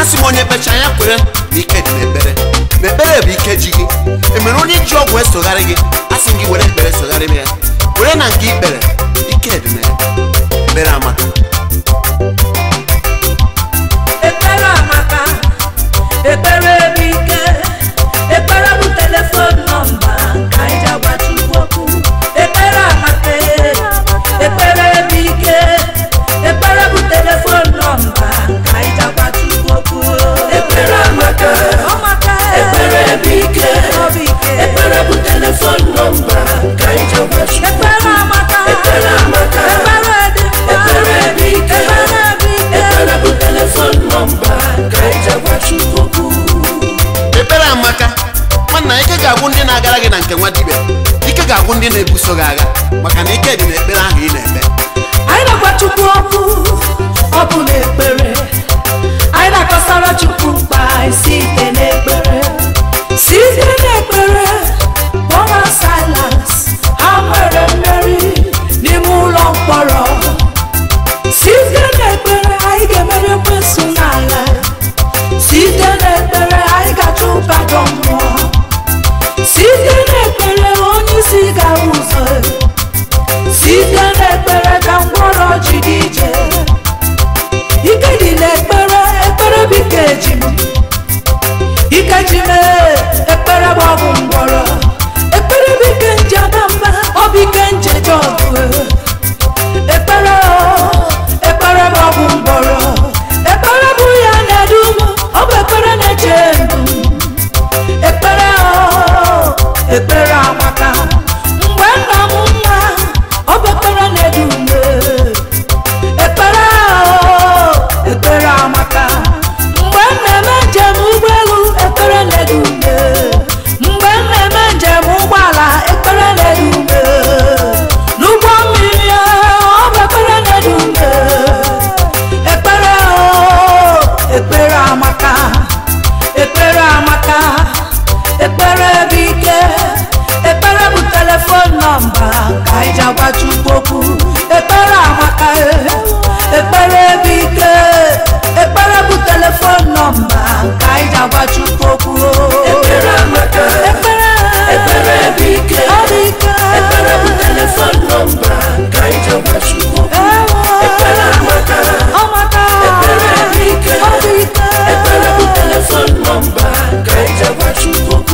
asị m onye kpecha ya kwere na ike dị n'ekpere na ekpere bụ ike ji gị emere onye ji ọgwụ esogharị gị asị m gị were ekpere sogharị m ya were na nke ikpere ike dị na ya ekpere amaka ekpere amaka ekpere bụ ike ekpere bụ telefon nọmba ka anyị ji agwa Chukwu okwu ekpere amaka ekpere bụ ike ekpere bụ telefon nọmba ka anyị ji agwa Chukwu okwu ekpere amaka ekpere bụ ike ekpere bụ telefon nọmba ka anyị ji agwa Chukwu ekpere amaka ekpere amaka ekpere dị ekpere bụ ike ekpere bụ telefon nọmba ka anyị ji agwa Chukwu okwu ekpere amaka nwanna ike ga-agwụ ndị na-agara gị na nke nwa dibịa ike ga-agwụ ndị na-ebuso gị agha maka na ike dị n'ekpere ahụ ị na-ekpe anyị na-agwa Chukwu okwu ọ bụ n'ekpere anyị na-akọsara Chukwu mkpa anyị site n'ekpere site n'ekpere Paul Silas ha nwere mmeri n'ime ụlọ mkpọrọ site n'ekpere anyị ga-emeri ekwensu n'ala site n'ekpere anyị ga-achụ ụbado mmụọ site n'ekpere onye isi gara ụzọ site n'ekpere ka ngwọrọ ji dị ije ike dị n'ekpere ekpere bụ ike ji m ike ji m ee, ekpere bụ ọgwụ ngwọrọ ekpere bụ ike nje ada mba ọ bụ ike njeje ọgụ ekpere o, ekpere bụ ọgwụ ngwọrọ ekpere bụ ya na-edu m ọ bụ ekpere na-eche ndụ ekpere o, ekpere amaka mgbe nna m nwa ọ bụ ekpere na-edu m ekpere o, ekpere amaka mgbe m na-eme njem ụgbọelu ekpere na-edu m mgbe m na-eme njem ụgbọala ekpere na-edu m n'ụgbọ mmiri ọ bụ ekpere na-edu m ekpere o, ekpere amaka ekpere amaka ekpere bụ ike ekpere bụ telefon nọmba ka anyị ji agwa Chukwu okwu ekpere amaka ekpere bụ ike ekpere bụ telefon nọmba ka anyị ji agwa Chukwu okwu ekpere amaka ekpere ekpere bụ ike ọ bụ ike ekpere bụ telefon nọmba ka anyị ji agwa Chukwu okwu ekpere amaka amaka ekpere bụ ike ọ bụ ike ekpere bụ telefon nọmba ka anyị ji agwa Chukwu okwu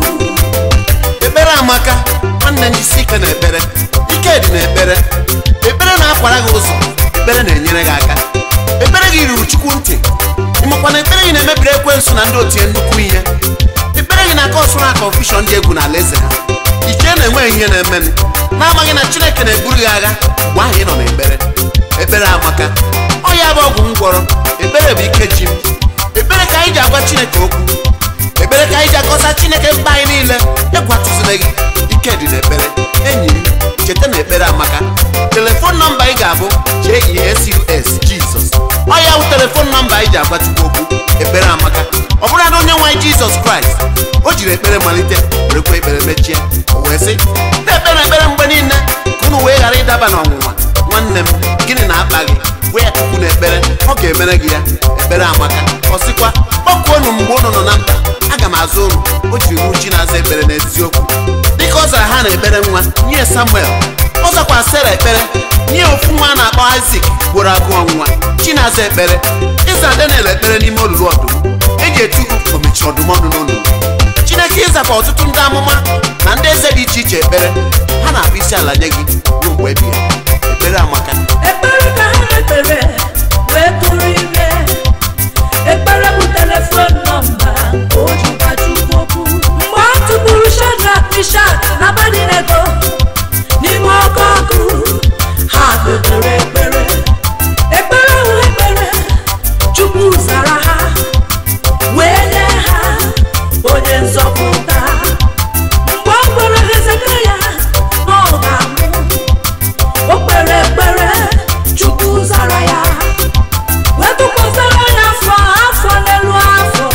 ekpere amaka nwanne njisi ike na ekpere ike dị n'ekpere ekpere na-akwara gị ụzọ ekpere na-enyere gị aka ekpere gị ruru chukwu ntị ịmakwa na ekpere gị na-emebiri ekwensu na ndị otie nnukwu ihe ekpere gị na-aka ọsụ na kọnfushọn dị egwu na alaeze ha iche na-enweghị ihe na-emenụ na-amaghị na chineke na-eburu gị agha mgbe ahụ ị nọ n'ekpere ekpere amaka ọ ya bụ ọgwụ ngwọrọ ekpere bụ ike ji m ekpere ka anyị ji agwa chineke okwu ekpere ka anyị ji akọsa chineke mkpa anyị niile egwu atụzila gị ike dị n'ekpere enyi m cheta na ekpere amaka telefon nọmba ị ga-abụ jesus jizọs ọ ya bụ telefon nọmba anyị ji agwa chukwu okwu ekpere amaka ọ bụrụ na onye nwe anyị jizọs kraịst o jiri ekpere malite werekwa ekpere mechie o wee sị na-ekpere ekpere mgbe niile ka unu wee ghara ịdaba n'ọnwụnwa nwanne m gịnị na-akpa gị gwa ya chukwu na ekpere ọ ga-emere gị ya ekpere amaka ọ sịkwa kpọkuonu mgbe unu nọ na mkpa aga m azụ unu o jiri ruo chi na-aza ekpere n'eziokwu dịka ọ zara ha na ekpere nwa nye samuel ọ zakwa sara ekpere nye ofu nwa a na-akpọ isak gboro agụ ọnwụnwa chi na-aza ekpere ịza daniel ekpere n'ime olulu ọdụm eji etugu omechi ọdụm ọnụ n'ọnụ chineke ịzakwa ọtụtụ ndị amụma na ndị eze dị iche iche ekpere ha na-abụ isi ala nye gị ruo mgbe ebighị ekpere amaka ekpere ka ha na-ekpere wee tụrụ ime ekpere bụ telefon nọmba ka o ji gwa Chukwu okwu mgbe a tụgburu Shadrak Mishak na Abednego n'ime ọkụ ọkụ ha kpekpere ekpere ekpere ahụ ekpere Chukwu zara ha wee nye ha onye nzọpụta mgbe ọ gwara Hezekaya na ọ ga-anwụ o kpere ekpere chukwu zara ya wee tụkwasara ya afọ afọ n'elu afọ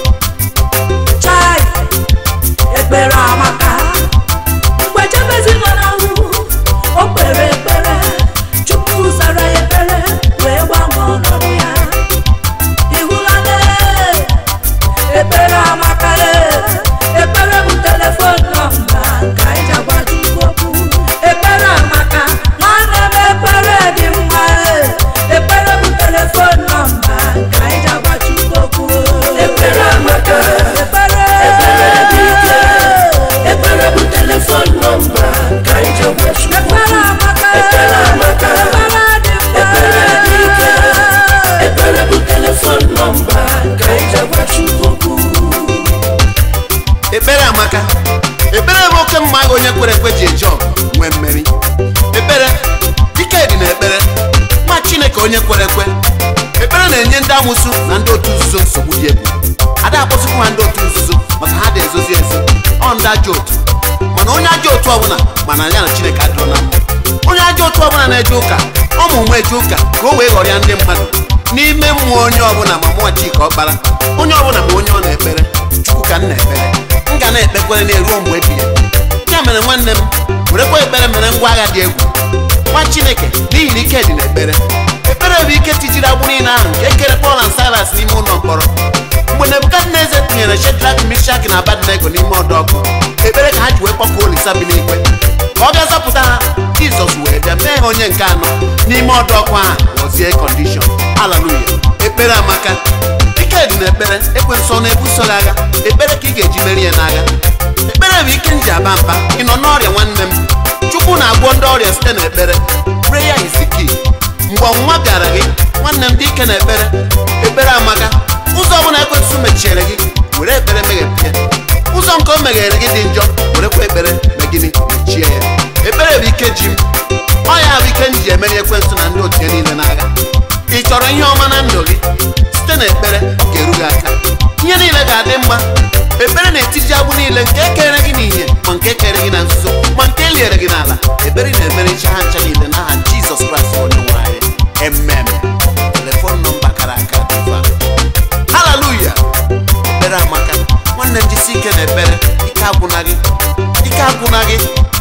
chai ekpere amaka mgbe jebezi nọ na nwụ o kpere ekpere chukwu zara ya ekpere wee gbanwee ọnọdụ ya ịhụla na ekpere amaka ekpere bụ oke mma agha onye kwere ekwe ji eje ọgụ nwee mmeri ekpere ike dị na ekpere nwa chineke onye kwere ekwe ekpere na-enye ndị amụsụ na ndị otu nzuzo nsogbu dị egwu ada akpọsịkwu ha ndị otu nzuzo maka ha dị ezozi ezo ọ ndị ajọ otu mana onye ajọ otu ọbụla mana ya na chineke adịrọ na mma onye ajọ otu ọbụla na-eje ụka ọ ma ụmụ eje ụka ka o wee ghọrịa ndị mmadụ n'ime mmụọ onye ọbụla ma mụọ chika ọkpara onye ọbụla ma onye ọ na-ekpere chukwu ka m na-ekpere m ga na-ekpekwere na-eruo mgbe ebighị ebi. ya mere nwanne m werekwa ekpere mere ngwa agha dị egwu nwa chineke n'ihi na ike dị na ekpere ekpere bụ ike tijiri agbụ niile ahụ nke ekere pọl na silas n'ime ụlọ mkpọrọ mgbe nebukadneza tinyere shedrak mishak na abadnego n'ime ọdụ ọkụ ekpere ka ha ji wee kpọkọọ olisa bi n'ikpe ka ọ bịa zọpụta ha jizọs wee bịa mee ha onye nke anọ n'ime ọdụ ọkụ ahụ gọzie kọndishọn haleluya ekpere amaka ike dị na ekpere ekwensu na-ebuso gị agha ekpere ka ị ga-eji meri ya n'agha ekpere bụ ike m ji aba mba ị nọ n'ọrịa nwanne m chukwu na-agwọ ndị ọrịa site n'ekpere prayer is the key mgbe ọnwụnwa bịara gị nwanne m dị ike na ekpere ekpere amaka ụzọ ọbụla ekwensụ mechiere gị were ekpere meghepịa ụzọ nke o meghere gị dị njọ werekwa ekpere na gịnị mechie ya ekpere bụ ike ji m ọ ya bụ ike m ji emeri ekwensụ na ndị otu ya niile n'agha ị chọrọ ihe ọma na ndụ gị site na ekpere ọ ga-eru gị aka ihe niile ga-adị mma ekpere na-etiji agbụ niile nke ekere gị n'ihe ma nke ekere gị na nzuzo ma nke eliere gị n'ala ekpere na-emere ncha ha ncha niile n'aha jizọs kraịst bụ onye nwe anyị emem telefon nọmba kara aka dịva haleluya ekpere amaka nwanne m jisi ike na ekpere ike agwụna gị ike agwụna gị